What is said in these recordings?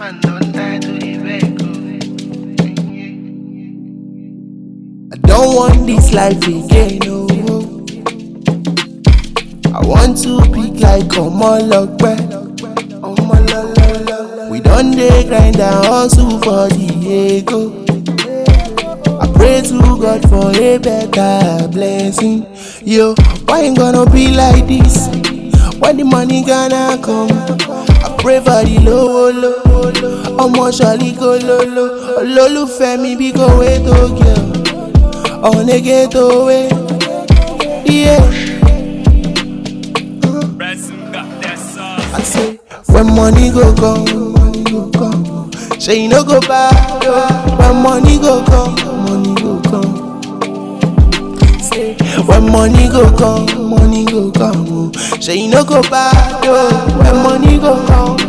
man don't die to the beg. I don't want this life again, no. I want to be like Omolokwe. We done dey grind and hustle for the ego. I pray to God for a better blessing. Yo, why ain't gonna be like this? When the money gonna come? I pray for the low, low, low. Ọmọ ṣọlí kò lolo. Olólùfẹ́ mi bí kò wé tó gẹ̀ ọ́. Ọ̀nẹ́gẹ́ tó wé. Yeah. I say, when money go come, money go come. Say you no go buy, when money go come, money go come. Say, when money go come, money go come. Say you no go buy, when money go come.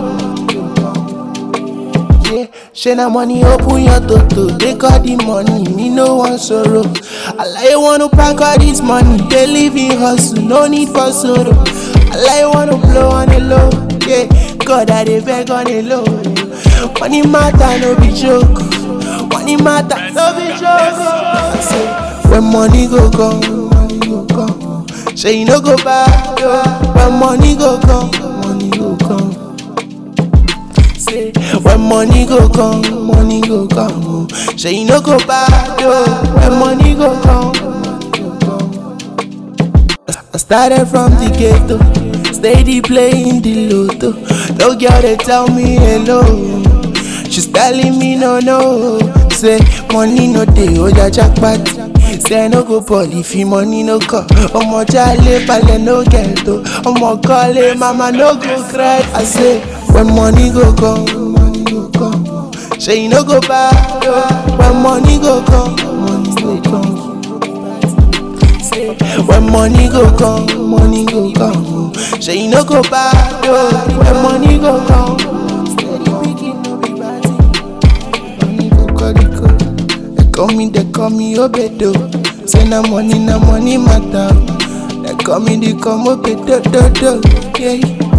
Yeah, shey na money open your toto, take all the money, me no want sorrow. I like wanna pack all this money, they live in hustle, no need for sorrow. I like wanna blow on the low, yeah, God I dey beg on the low. Money matter no be joke, money matter no be joke. I say, when money go come, money go come. Say you no go buy, when money go come, money go come. Say, when money go come, money go come. oh. Say you no go buy, yo. When money go come, money go come. I started from the ghetto, steady playing the lotto. No girl they tell me hello, she's telling me no no. Say money no dey, oja jackpot. Say no go ball if you money no come. Ọmọ jale pale no get o. Ọmọ kọ́lé mama no go cry. I say when money go come, money go come. Say you no go buy, when money go come, money go come. Say, when money go come, money go come. Say you no go buy, when money go come. Steady picking, no be bad thing. Money go calico. They call me, they call me Obedo. Say na money, na money matter. They call me, they call me Obedo, do, do. Yeah.